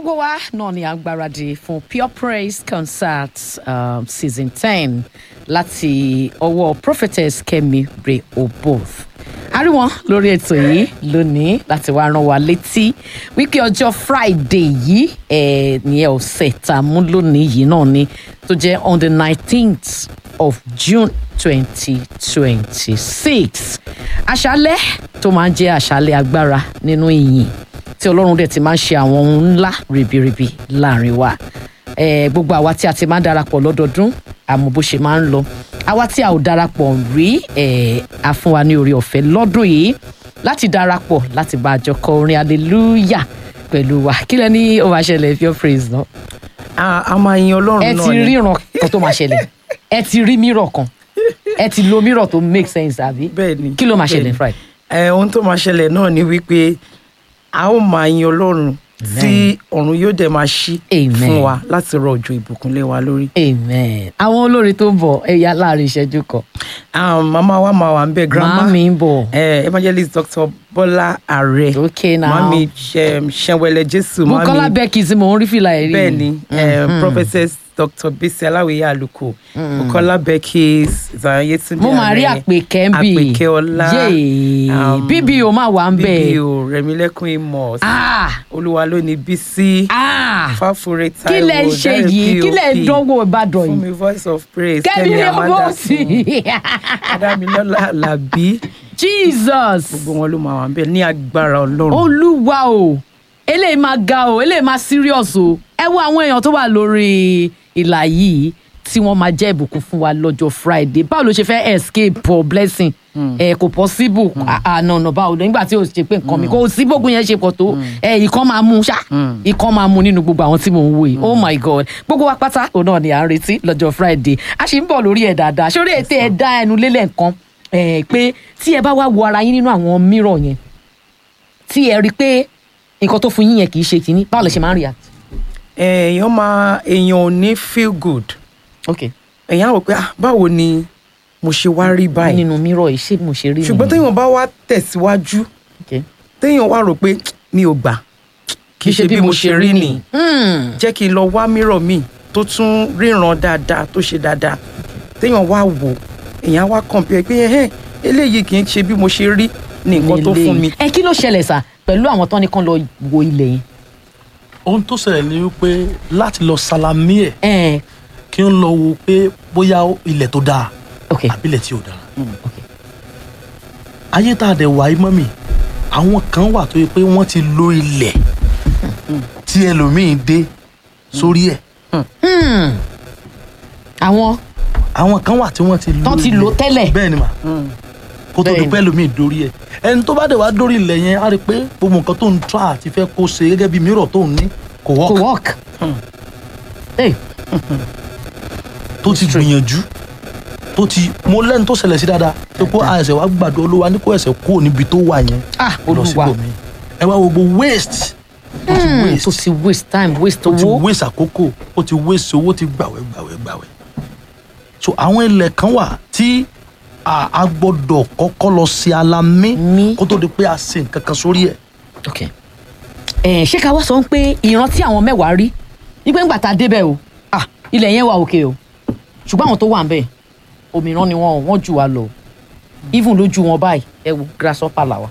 gbogbo wa náà ni à ń gbáradì fún pure praise concert um, season ten láti ọwọ́ prophetess kemi rehoboth a rí wọn lórí ètò yìí lónìí láti wá rán wa létí wípé ọjọ́ friday yìí ẹ̀ ní ọ̀sẹ̀ tá a mú lónìí yìí náà ni tó jẹ́ on the nineteenth of june twenty twenty six àṣálẹ́ tó máa ń jẹ́ àṣálẹ́ agbára nínú ìyìn tí ọlọ́run dẹ̀ ti máa ń ṣe àwọn ohun ńlá ribiribi láàrin wa eh, gbogbo àwa tí a ti máa ń darapọ̀ lọ́dọọdún àmọ́ bó ṣe máa ń lọ àwa tí a ò darapọ̀ rí eh, a fún wa ní orí ọ̀fẹ́ lọ́dún yìí láti darapọ̀ láti bá àjọ kọ orin hallelujah pẹ̀lú wa kí lẹ ní ó máa ṣẹlẹ̀ pure praise náà a a máa yin ọlọ́run ẹ náà ti ni. ríran kan tó máa ṣẹlẹ̀ ẹ ti rí mírọ̀ kan ẹ ti lo mírọ̀ tó make sense àbí bẹ́ẹ̀ ni kí ló máa bẹ́ẹ̀ ṣẹlẹ̀ ni. friday ẹ ohun tó máa ṣẹlẹ̀ náà ni wípé a ó máa yin ọlọ́run tí ọ̀run yóò dẹ̀ máa ṣí Amen. fún wa láti rọ òjò ìbùkún lé wa lórí. amen àwọn olórin tó ń bọ̀ ẹ̀yà láàrin ìṣẹ́jú kan Ah, màmá wa máa wà ń bẹ grandma màámi ń bọ̀ eh, evangelist dr bọ́lá ààrẹ okay now mami ṣẹwẹlẹ jésù bukola mami becky tí mò ń rí fìlà ẹ̀rí bẹ́ẹ̀ ni eh, prophetess dr bisi aláwìyé àlùkò bukola becky zayan yetunde mo máa rí àpèkẹ́ ń bì àpèkẹ́ ọlá yéè um, bíbí o máa wà ń bẹ̀ bíbí o rẹmílẹ́kùn amos ah olúwa ló ní bísí ah fáfúre kí taiwo lẹ ń ṣe yìí kí lẹ ń dánwò ìbàdàn fún yìí mi voice of praise kẹ́mi kẹ́mi ni amanda ọmọ sí adámilọ́lá alábí jesus gbogbo wọn ló máa wà ń bẹ ní agbára ọlọ́run olúwa o eléyìí máa ga o eléyìí máa serious o ẹ wo àwọn èèyàn tó wà lórí ìlà yìí tí wọ́n máa jẹ́ ìbùkún fún wa lọ́jọ́ friday báwo ló ṣe fẹ́ escape for blessing ẹ kò possible ànànà báwo lọ nígbà tí o ṣe pé nǹkan mi kò sí bógun yẹn ṣe pọ̀ tó ẹ ìkan máa mú ṣá ìkan máa mú nínú gbogbo àwọn tí mò ń wò yìí oh my god gbogbo wa pátá òun náà ni à ń retí lọ́jọ́ friday a sì ń bọ̀ lórí ẹ̀ dáadáa sórí ètè ẹ̀ dá ẹnu lélẹ̀ nǹkan ẹ̀ pé tí ẹ bá wá wo ara yín nínú àwọn mirror yẹn tí ẹ rí i pé nǹkan tó fún yín yẹn kì í ṣe kínní báwo lè ṣe máa ń react. èèyàn máa èèyàn ò ní feel good ok èèyàn á rò pé ah báwo ni mo ṣe wá rí báyìí nínú mirror yìí ṣé mo ṣe rí ṣùgbọ́n téèyàn bá wá tẹ̀síwájú ok téèyàn wá rò pé mi ò gbà kì í ṣe bí mo ṣe rí nìyí Hmm. jẹ́ kí n lọ wá mírọ̀ mi tó tún ríran dáadáa tó ṣe dáadáa téèyàn wá wò èèyàn wá compare pé ẹhẹ́n eléyìí kì í ṣe bí mo ṣe rí ní nǹkan tó fún mi. ẹ kí ló ṣẹlẹ̀ sà pẹ̀lú àwọn tán ní kán lọ wo ilẹ̀ yẹn. ohun tó ṣẹlẹ̀ ni wípé láti lọ salami ẹ̀ ẹ kí n lọ wo pé bóyá ilẹ̀ tó dáa ok àbí ilẹ̀ tí ò dáa ok ayé tá a dẹ̀ wáyé mọ́ mi àwọn kan wà tó yẹ pé wọ́n ti lo ilẹ̀ tí ẹlòmíín dé sórí ẹ̀ Hmm. àwọn àwọn kan wà tí wọ́n ti lo tán ti ilẹ̀. lò tẹ́lẹ̀. bẹ́ẹ̀ ni mà kó tó di Bẹ́ẹ̀ ni. pé ẹlòmíín dórí ẹ̀ ẹni tó bá dẹ̀ wá dórí ilẹ̀ yẹn á rí i pé gbogbo nǹkan tó ń tra àti fẹ́ kó ṣe gẹ́gẹ́ bí mìíràn tó ń ní kò kò wọ́ọ̀kì work. Hey, tó ti gbìyànjú tó ti mo lẹ́nu tó ṣẹlẹ̀ sí dáadáa tó kó àìsàn wa gbàdúrà olúwa ní kó ẹsẹ̀ kúrò níbi tó wà yẹn ah lọ olúwa síbòmí ẹ wá wo gbogbo waste ó ti Hmm, waste tó ti waste time waste ó ti owó. waste àkókò ó ti waste owó ti gbàwẹ̀ gbàwẹ̀ gbàwẹ̀ so àwọn ilẹ̀ kan wà tí a a gbọ́dọ̀ kọ́kọ́ lọ sí alamí Mí. kó tó di pé a ṣe nǹkan kan sórí ẹ̀ ok ẹ ṣé ká wá sọ pé ìran tí àwọn mẹ́wàá rí wípé ńgbà tá a débẹ̀ o ah ilẹ̀ yẹn wà òkè o ṣùgbọ́n àwọn tó wà ń bẹ̀ òmíràn ni wọn ò wọ́n jù wá lọ even lójú wọn báyìí ẹ wo grasshopper làwà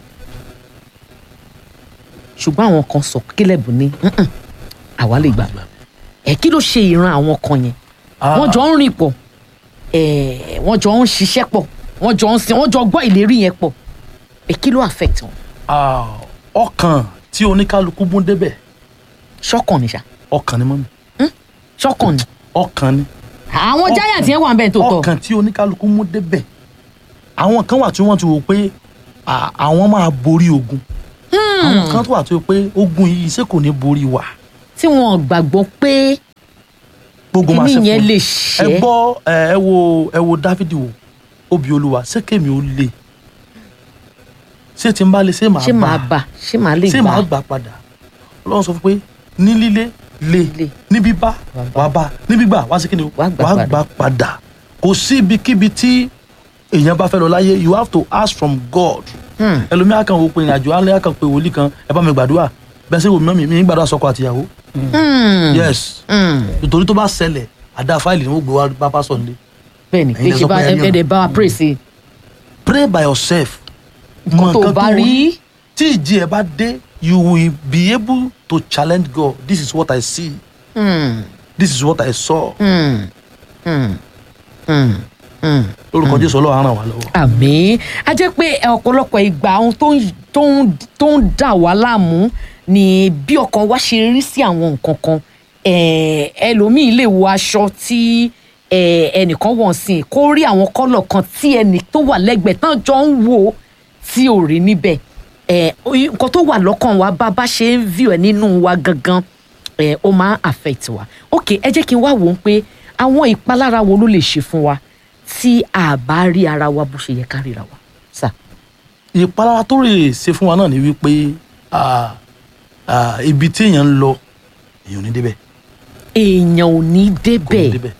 ṣùgbọ́n àwọn kan sọ kílẹ̀bù ní "Mm-mm, àwa lè gbà ẹ kí ló ṣe ìran àwọn kan yẹn wọ́n jọ ń rìn pọ̀ ẹ wọ́n jọ ń ṣiṣẹ́ pọ̀ wọ́n jọ ń sin wọ́n jọ gbọ́ ìlérí yẹn pọ̀ ẹ kí ló affect wọn Ah, ọkàn tí oníkálukú mú débẹ̀ ṣọ́kàn ni ṣá ọkàn ni mọ́mi ṣọ́kàn ni ọkàn ni àwọn Ọkàn. giant yẹn wà ń bẹ̀ tó tọ̀ ọkàn tí oníkálukú mú débẹ̀ àwọn kan wà tí wọ́n ti wò pé à, àwọn máa borí ogun àwọn kan tó wà tó yẹ pé ogun yìí ṣé kò ní borí wa tí wọn gbàgbọ́ pé gbogbo máa ṣe kíní fún yẹn un. lè ẹ ṣẹ́ gbọ́ ẹ ẹ wo ẹ wo dáfídì wò obì olúwa ṣé kèmí ó le ṣé tí n bá le ṣé màá ṣé màá bà ṣé màá lè ṣé gbà màá gbà padà ọlọ́run sọ fún pé ní líle le Le. ní bíbá wàá bá ní gbígbà wá sí kí ni o, Wàá gbà wàá padà. gbà padà kò sí ibikíbi tí èèyàn bá fẹ́ lọ láyé you have to ask from God Hmm. ẹlòmíà kan wò pé ìrìnàjò alẹ́ kan pé wòlíì kan ẹ bá mi gbàdúrà bẹ́ẹ̀ sì wò mí mi mi ń gbàdúrà sọ́kọ àtìyàwó Hmm. yes Hmm. nítorí tó bá ṣẹlẹ̀ àdá fáìlì ni wọ́n gbé wá bá pásọ̀ nílé bẹ́ẹ̀ni Ẹ̀yin lẹ kì í sọ bá pé ẹ rí ẹ̀ẹ́dẹ̀ bá wa pray sí i. pray by yourself nǹkan tó bá rí tí ìjì ẹ bá dé you will be able to challenge God this is what I see Hmm. this is what I saw Hmm. Hmm. Hmm. Hmm. lórúkọ Jésù Ọlọ́run á ràn wá lọ́wọ́. àmì a jẹ́ pé ọ̀pọ̀lọpọ̀ ìgbà ohun tó ń tó ń tó ń dà wá láàmú ni bí ọkàn wa ṣe rí sí àwọn nǹkan kan Eh, ẹlòmíì lè wo aṣọ tí eh, ẹnìkan wọ̀ sí i kó rí àwọn kọ́lọ̀ kan tí ẹnì tó wà lẹ́gbẹ̀ẹ́ tán jọ ń wò tí ò rí níbẹ̀ Eh, oyi- nǹkan tó wà lọ́kàn wa bá bá ṣe ń view ẹ̀ nínú wa gangan eh, ó máa ń affect wa ok ẹ jẹ́ kí n wá wò ó pé àwọn ìpalára wo ló lè ṣe fún wa tí a bá rí ara wa bó ṣe yẹ ká ríra wa sà. ìpalára tó rè ṣe fún wa náà ni wípé ah, ah, ibi tí èèyàn ń lọ èèyàn ò ní débẹ̀ èèyàn ò ní kò ní débẹ̀ débẹ̀.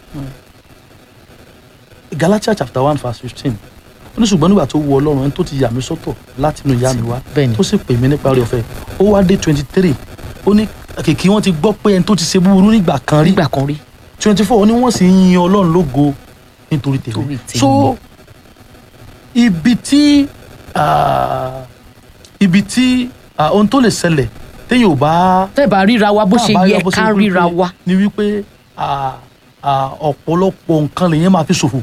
Galatia chapter one verse fifteen ó ní ṣùgbọ́n nígbà tó wu Ọlọ́run ẹni tó ti yà mí sọ́tọ̀ láti inú ìyá mi wá Bẹ́ẹ̀ni. tó sì pè mí nípa oore ọ̀fẹ́ ó wá dé twenty three ó ní kìkì wọn ti gbọ́ pé ẹni tó ti ṣe búburú nígbà kan rí nígbà kan rí twenty four ó ní wọ́n sì ń yin Ọlọ́run lógo nítorí tèmi Torí tèmi. so ibi tí ah, ibi tí ah, ohun tó lè ṣẹlẹ̀ téèyàn ò bá tẹ́ bá ríra wa bó tá a ṣe bá yẹ rí bó ṣe ká wípé- ríra wa ni wípé ah, ah, ọ̀pọ̀lọpọ̀ nǹkan lèyàn máa fi ṣòfò.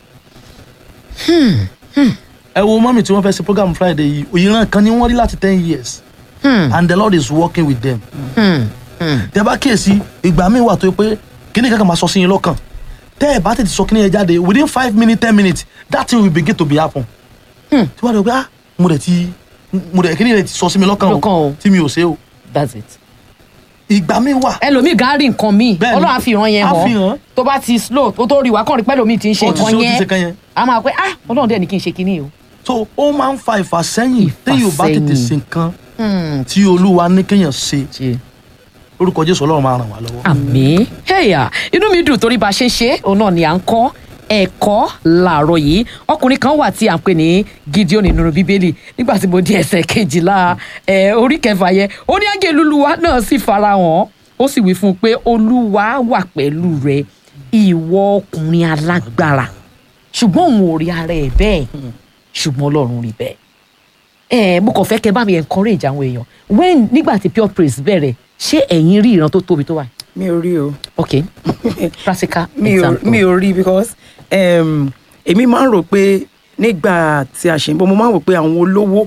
ẹ wo mọ́mì tí wọ́n fẹ́ ṣe program Friday yìí òyìnbó kan ni wọ́n rí láti ten years Hmm, and the Lord is working with them. hmm, hmm. tẹ bá kíyèsí ìgbà míì wà tó yẹ pé kíní kankan máa sọ sí yín lọ́kàn tẹ́ ẹ bá tètè sọ kíní yẹn jáde within five minutes ten minutes that thing will begin to be happen. Hmm. tí wọ́n á dẹ̀ pé ah mo dẹ̀ ti mo dẹ̀ kíní yẹn ti sọ sí mi lọ́kàn Lọ́kàn o. o tí mi ò ṣe o that's it. ìgbà míì wà ẹlòmíì gan rí nǹkan míì Bẹ́ẹ̀ni. ọlọ́run á fi hàn yẹn Á fi hàn hàn. tó bá ti slow tó tó rí wa kàn rí pẹ́lòmíì ti ń ṣe Ó ti ṣe- ó ti ṣe nǹkan kan yẹn yẹn. a máa pẹ́ ah ọlọ́run dẹ̀ ní kí n ṣe kinní o. so ó máa ń fa ìfàsẹ́yìn téèyàn bá tètè Ìfàsẹ́yìn. ṣe nǹkan Hmm, tí olúwa ní kéèyàn ṣe ṣe. orúkọ jésù ọlọ́run máa ràn wá lọ́wọ́. àmì ẹ̀yà inú mi dùn torí bá a ṣe ń ṣe òun náà ni à ń kọ́ ẹ̀kọ́ làárọ̀ yìí ọkùnrin kan wà tí à ń pè ní Gideon nínú bíbélì nígbà tí mo di ẹsẹ̀ kejìlá ẹ̀ orí kẹfà yẹn ó ní áńgẹ́lì olúwa náà sì farahàn ó sì wí fún un pé olúwa wà pẹ̀lú rẹ ìwọ ọkùnrin alágbára ṣùgbọ́n òun ò rí ara ẹ̀ bẹ́ẹ̀ ṣùgbọ́n ọlọ́run rí bẹ́ẹ̀ ẹ mo kàn fẹ́ kẹ́ bá mi encourage àwọn èèyàn when nígbà tí pure praise bẹ̀rẹ̀ ṣé ẹ̀yin rí ìran tó tóbi tó wà mi ò rí o ok practical mi ò example mi ò rí because um, èmi máa ń rò pé nígbà tí a ṣe ń bọ̀ mo máa ń rò pé àwọn olówó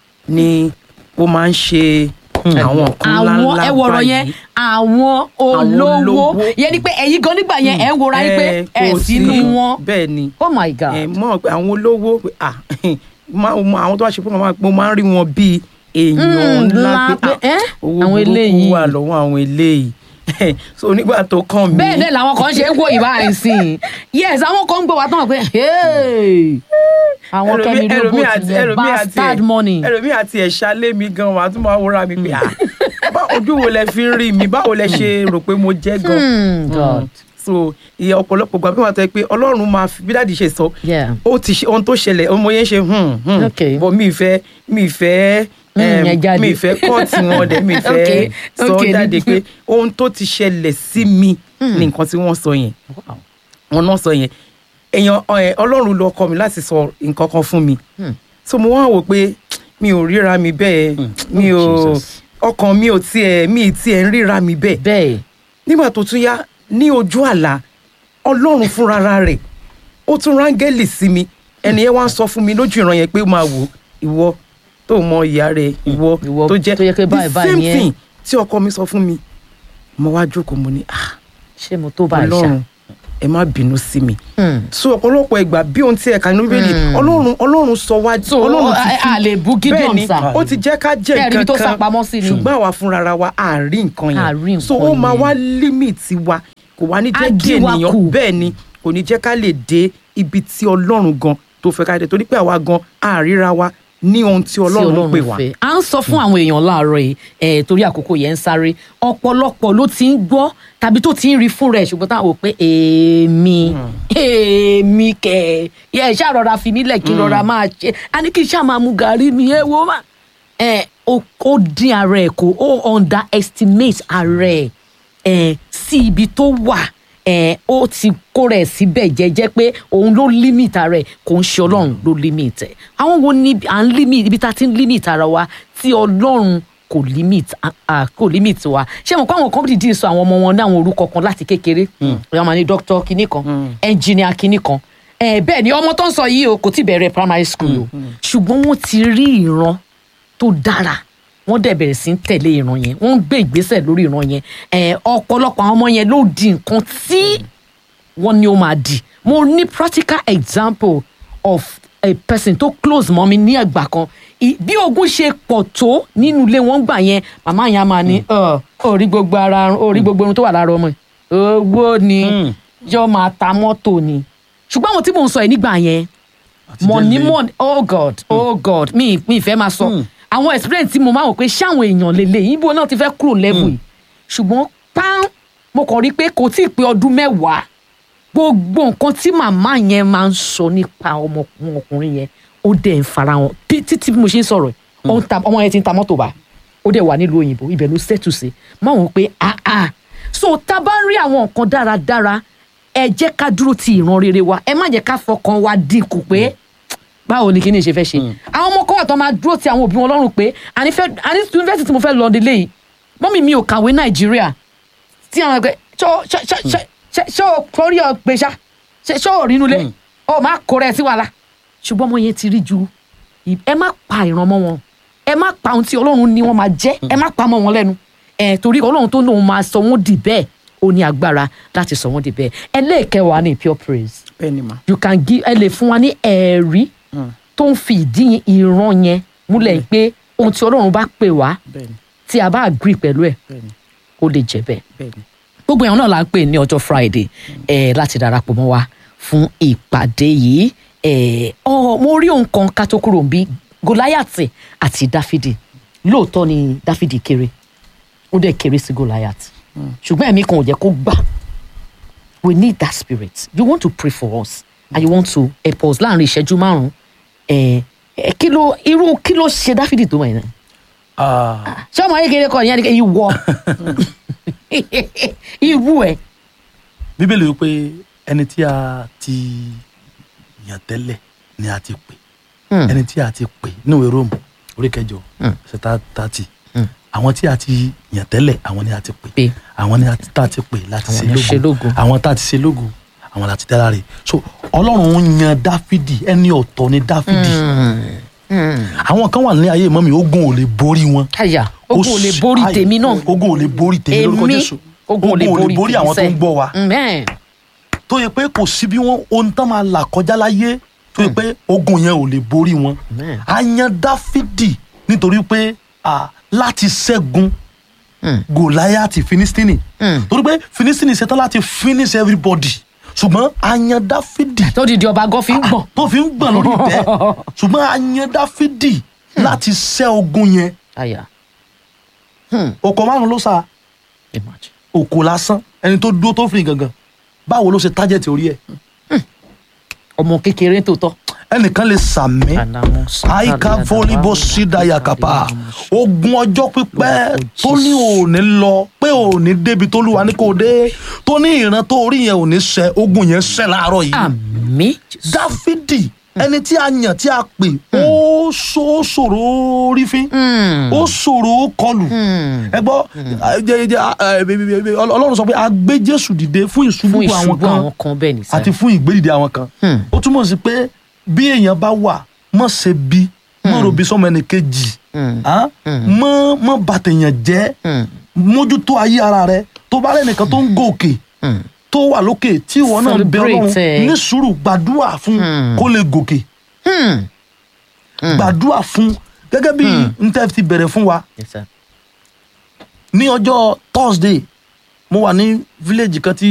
ni ó máa ń ṣe àwọn nǹkan àwọn ńláńlá ẹ wọ̀rọ̀ yẹn báyìí. àwọn olówó olówó. yẹn ni pé ẹ̀yin gan nígbà yẹn ẹ̀ ń wòra yín pé Eh, ẹ̀ kò sínú sí- wọn bẹ́ẹ̀ ni oh my god ẹ mọ̀ pé àwọn olówó pé, ah, máa- mo- àwọn tó wá ṣe fún mi mo máa ń rí wọn bíi èèyàn Mm, ńlá ńlá pé pé, ah, eh, owó àwọn burúkú eléyìí. wà lọ́wọ́ àwọn eléyìí so nígbà tó kàn mí bẹ́ẹ̀ náà làwọn kan ṣe ń wò ìbá àìsìn yes àwọn kan ń gbọ́ wa tán pé hey àwọn kẹ́mi ẹlòmí- lóbó ẹlòmí àti- tilẹ̀ ẹlòmí àti bastard ẹ̀- money ẹlòmí àti ẹ̀ṣá lé mi gan wàá tún máa wúra mi pé ah bá ojú wo lẹ fi ń rí mi báwo lẹ ṣe rò pé mo jẹ́ gan Hmm, God. so ìyẹn ọ̀pọ̀lọpọ̀ gbà pé wọ́n tẹ́ pé ọlọ́run máa fi bí dáàdi ṣe sọ Yeah. ó ti ṣe ohun tó ṣẹlẹ̀ ọmọ yẹn ṣe hmm hmm Okay. bọ́ mi ìfẹ́ mi ìfẹ́ Hmm, em, yẹn jáde. mi ìfẹ́ kọ́ọ̀tì wọn dẹ̀ mi ìfẹ́ Okay, sọ okay. jáde pé ohun tó ti ṣẹlẹ̀ sí mi ní nǹkan tí wọ́n sọ yẹn Wow. wọn náà sọ yẹn èèyàn ẹ, ọlọ́run ló kọ́ mi láti sọ nǹkan kan fún mi Hmm. so mo wá wò pé mi ò ríra mi bẹ́ẹ̀ mi ò Jesus. ọkàn mi ò tiẹ̀ mi ì tiẹ̀ ń ríra mi bẹ́ẹ̀ bẹ́ẹ̀ nígbà tó tún yá ní ojú àlá ọlọ́run fúnra rẹ̀ ó tún rángẹ́lì sí mi ẹni yẹn wá ń sọ fún mi lójú ìran yẹn pé máa wò ìwọ tó mọ ìyá rẹ ìwọ Ìwọ tó jẹ́ tó yẹ pé báyìí the báyìí same ni ẹ́. thing tí ọkọ mi sọ fún mi mo wá jókòó mo ní ah ṣé mo tó bá a ṣá ọlọ́run ẹ má bínú sí mi Hmm. so ọ̀pọ̀lọpọ̀ ìgbà bí ohun tí ẹ̀ka nínú bíbélì ọlọ́run ọlọ́run sọ wá So, ọlọ́run ti a- fi a lè bú Gideon bẹ́ẹ̀ni sà. ó ti jẹ́ ká jẹ́ Bẹ́ẹ̀ rí ibi nǹkan tó kan sápamọ́ sí ni. ṣùgbọ́n àwa fúnra wa à rí nǹkan À rí yẹn nǹkan so ó máa yẹn. wá límìtì wa kò wá ní Á jẹ́ kí dí wa ènìyàn kù. bẹ́ẹ̀ ni kò ní jẹ́ ká lè dé ibi tí ọlọ́run gan tó fẹ́ ká dé torí pé àwa gan àríra wa ní ohun tí tí ọlọ́run pè wá. fẹ́. à ń sọ fún àwọn èèyàn láàárọ̀ yìí eh, torí àkókò yẹn ń sáré ọ̀pọ̀lọpọ̀ ló ti ń gbọ́ tàbí tó ti ń rí fún rẹ̀ ṣùgbọ́n táwọn ò pé èmi èmi kẹ̀ yẹ ẹ̀ ṣáà rọra fi nílẹ̀ kí n rọra máa ṣe a ní kí n ṣáà máa mu gàrí mi ẹ wo mà ẹ ó ó dín ara ẹ̀ kù ó underestimate ara ẹ̀ ẹ̀ sí ibi tó wà ẹ̀ ó ti kó rẹ̀ síbẹ̀ jẹ́jẹ́ pé òun ló limit ara ẹ̀ kò ń ṣe ọlọ́run ló limit ẹ̀ àwọn wo ni à ń limit ibi tá a ti ń limit ara wa tí ọlọ́run kò limit ah, ah, kò limit wa ṣé mo kọ́ àwọn kan dìde sọ àwọn ọmọ wọn ní àwọn orúkọ kan láti kékeré ọ̀yọ́ máa ní dókítà kinní kan ẹnjìnìà kinní kan ẹ̀ bẹ́ẹ̀ ni ọmọ tó ń sọ yìí o kò tí bẹ̀rẹ̀ primary school o ṣùgbọ́n wọ́n ti rí ìran tó dára wọ́n dẹ̀ bẹ̀rẹ̀ sí ń tẹ̀lé ìran yẹn wọ́n ń gbé ìgbésẹ̀ lórí ìran yẹn ẹ̀ ọ̀pọ̀lọpọ̀ àwọn ọmọ yẹn ló di nǹkan tí wọ́n ní ó máa di mo ní practical example of a person tó close mọ́ mi ní ẹgbà kan I- bí ogun ṣe pọ̀ tó nínú ilé wọn gbà yẹn màmá yẹn á máa ní "Ọ, orí gbogbo ara orí gbogbo irun tó wà lára ọmọ yìí owó ni yóò máa ta mọ́tò ni ṣùgbọ́n àwọn tí mò ń sọ yìí nígbà yẹn Àti money délé. money oh god oh god mi mi ìfẹ́ máa sọ àwọn experience tí mo máa wò pé ṣáwọn èèyàn lélẹ̀ ibo náà ti fẹ́ kúrò level yìí ṣùgbọ́n pán mo kàn rí i pé kò tí ì pé ọdún mẹ́wàá gbogbo nǹkan tí màmá yẹn máa ń sọ nípa ọmọkùnrin yẹn ó dẹ̀ ń fara hàn Bí- títí bí mo ṣe ń sọ̀rọ̀ yìí, ó ń ta- ọmọ yẹn ti ń ta mọ́tò bá ó dẹ̀ wà nílùú òyìnbó ibẹ̀ ló ṣètù sí máa wọ́n pé ah ah so tá a bá ń rí àwọn nǹkan dáradára ẹ jẹ́ ká dúró ti ìran rere wa ẹ má jẹ́ ká fọkàn wa dínkù pé báwo ni kíni ṣe fẹ́ ṣe àwọn ọmọ kan wà tó máa dúró ti àwọn òbí wọn lọ́rùn pé àní fẹ́ àní yunifásitì tí mo fẹ́ lọ délé yìí mọ́mì mi ò kàwé nàìjíríà tí àwọn ẹgbẹ́ ṣọ́ ṣọ́ ṣọ́ ṣọ́ ṣọ́ ṣọ́ torí ọgbẹ́ ṣá ṣe ṣọ́ ò rínú lé ọ máa kó rẹ̀ sí wàhálà ṣùgbọ́n ọmọ yẹn ti rí ju ì- ẹ má pa ìran mọ́ wọn ẹ má pa ohun tí ọlọ́run ní wọ́n máa jẹ́ ẹ má pa mọ́ wọn lẹ́nu ẹ torí ọlọ́run tó lóun máa sọ wọ́n di bẹ́ẹ̀ ó ní agbára láti sọ wọ́n di bẹ́ẹ̀ ẹlẹ́ẹ̀kẹwàá ní pure praise bẹ́ẹ̀ ni mà. you can give ẹ lè fún wa ní ẹ̀rí tó ń fi ìdí ìran yẹn múlẹ̀ pé ohun tí ọlọ́run bá pè wá bẹ́ẹ̀ ni tí a bá agree pẹ̀lú ẹ̀ bẹ́ẹ̀ ni ó lè jẹ́ bẹ́ẹ̀ bẹ́ẹ̀ ni. gbogbo èèyàn náà la ń pè ní ọjọ́ friday eh, láti darapọ̀ mọ́ wa fún ìpàdé yìí eh, ọ mo rí ohun kan ká tó kúrò bí goliath àti dáfídì lóòótọ́ ni dáfídì kéré ó dẹ̀ kéré sí goliath ṣùgbọ́n ẹ̀mí kan ò jẹ́ kó gbà we need that spirit you want to pray for us and you want to help us láàrin ìṣẹ́jú márùn-ún eh, eh, kí ló irú kí ló ṣe dáfídì tó wọ̀nyí náà Ah, ṣé ọmọ ayégeré kan ìyẹn ni kí ìwọ irú ẹ bíbélì wípé ẹni tí a ti yàn tẹ́lẹ̀ ni a ti pè ẹni tí a ti pè níwèé róòmù orí kẹjọ ṣẹta tààtì àwọn tí a ti yàn tẹ́lẹ̀ àwọn ni a ti pè Pè. àwọn ni a ti tá a ti pè láti Àwọn ṣe ni a ṣe lógo lógo. àwọn tá a ti ṣe lógo àwọn láti dá láre so ọlọ́run ń yan dáfídì ẹni ọ̀tọ̀ ni dáfídì àwọn kan wà ní ayé mọ́mi ogun ò lè borí wọn àyà ogun ò lè Ó borí sì- tèmi náà ogun ò lè borí tèmi lórúkọ èmi jésù ogun ò lè borí àwọn tó ń gbọ́ wa bẹ́ẹ̀ tó yẹ pé kò sí bí wọn ohun tán máa là kọjá láyé tó yẹ pé ogun yẹn ò lè borí wọn Amen. a yan dáfídì nítorí pé à, láti ṣẹ́gun gòláyàtì finistini torí pé finistini ṣetán láti finish everybody ṣùgbọ́n a yan dáfídì tó di di ọba gọ́fì ń gbọ̀n tó fi ń gbọ̀n lórí ìtẹ́ ṣùgbọ́n a yan dáfídì láti ṣẹ́ ogun yẹn àyà òkò márùn ló sá imagine òkò lásán ẹni tó dúró tó fi gangan báwo ló ṣe tájẹ̀tì orí ẹ̀ ọmọ kékeré tó tọ́ ẹnìkan lè sàmí àyíká fọlíbọ sídàyà kápá ogun ọjọ́ pípẹ́ tó ní òní lọ pé òní débi tó lùwà ní kò dé tó ní ìran tó orí yẹn òní ṣẹ ogun yẹn ṣẹ láàárọ̀ yìí àmì dáfídì ẹni tí a yàn tí a pè ó so- ó ṣòro rí fín ó ṣòro kọlù ẹ gbọ́ jẹ- jẹ- ẹ, ẹ, ẹ, ọlọ́run sọ pé a gbé jésù dìde fún ìṣubú fún àwọn ìṣubú kan àwọn kan bẹ́ẹ̀ ní àti sẹ́yìn fún ìgbédìde àwọn kan ó túmọ̀ sí pé bí èèyàn bá wà mọ̀ ṣe bí mọ̀ rò bí sọmọ ẹnì kejì ah, mọ̀ mọ̀ bàtẹ̀yàn jẹ́ mójútó ayé ara rẹ tó bá rẹ̀ nìkan tó ń gòkè tó wà lókè tí ìwọ náà bẹ Celebrate ọlọ́run ẹ. ní sùúrù gbàdúrà fún kó lè gòkè gbàdúrà fún gẹ́gẹ́ bí n tẹ́ ti bẹ̀rẹ̀ fún wa Yes, sir. ní ọjọ́ thursday mo wà ní village kan tí